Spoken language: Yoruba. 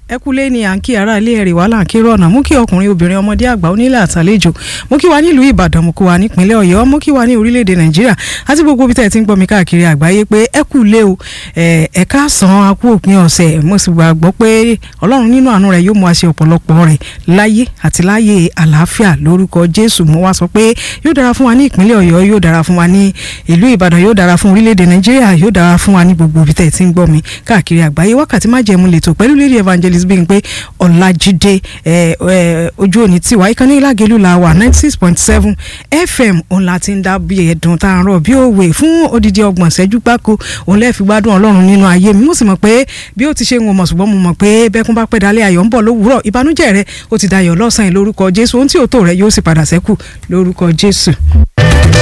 ẹ kúlé ní à ń kí ara ilé ẹ̀rì wàhálà kí rọ̀nà mú kí ọkùnrin obìnrin ọmọdé àgbà onílé àtàlejò mú kí wa nílùú ìbàdàn mú kí wa nípínlẹ̀ ọ̀yọ́ mú kí wa ní orílẹ̀-èdè nàìjíríà àti gbogbo ibi tẹ́ ẹ ti ń gbọ́ mi káàkiri àgbáyé pé ẹ kúlé o ẹ káàsán akú òpin ọ̀sẹ̀ mo sì gbàgbọ́ pé ọlọ́run nínú àánú rẹ̀ yóò mú wa ṣe ọ̀pọ̀lọpọ̀ rẹ̀ láyé àti láyé àlàáfíà lórúkọ jésù mo wá sọ pé yóò dára fún wa ní ìpínlẹ̀ ọ̀yọ́ yóò dára fún wa ní ìlú ìbàdàn yóò dára fún orílẹ̀-èdè nàìjíríà yóò dára fún wa ní gbogbo ibi tẹ́ ẹ ti ń gbọ́ mi káàkiri àgbáyé wákàtí má jẹ̀mú lè tó pẹ̀lú lady evangelist Bímpé Ọlájídé ojú òní tiwa ìkànnì ìlàgẹ̀lú la wà ninety six point seven fm òun la ti ń dá bí ẹ̀dùn tá à ń rọ̀ bí òwe fún odidi ọgbọ̀n ṣẹ́jú gbáko òun lẹ́ẹ̀ fi gbádùn ọlọ́run nínú ayé mi mo sì mọ̀ pé bí ó ti ṣe ń wọ̀ mọ̀ ṣùgbọ́n mo mọ̀ pé bẹ́kún bá pẹ́ dalẹ́ ayọ̀ ń bọ̀ lówùúrọ̀ ìbànújẹ́ rẹ ó ti dayọ̀ lọ́sàn-án lórúkọ Jésù ohun tí ò tó rẹ yóò sì padà sẹ́kù lórúkọ Jésù.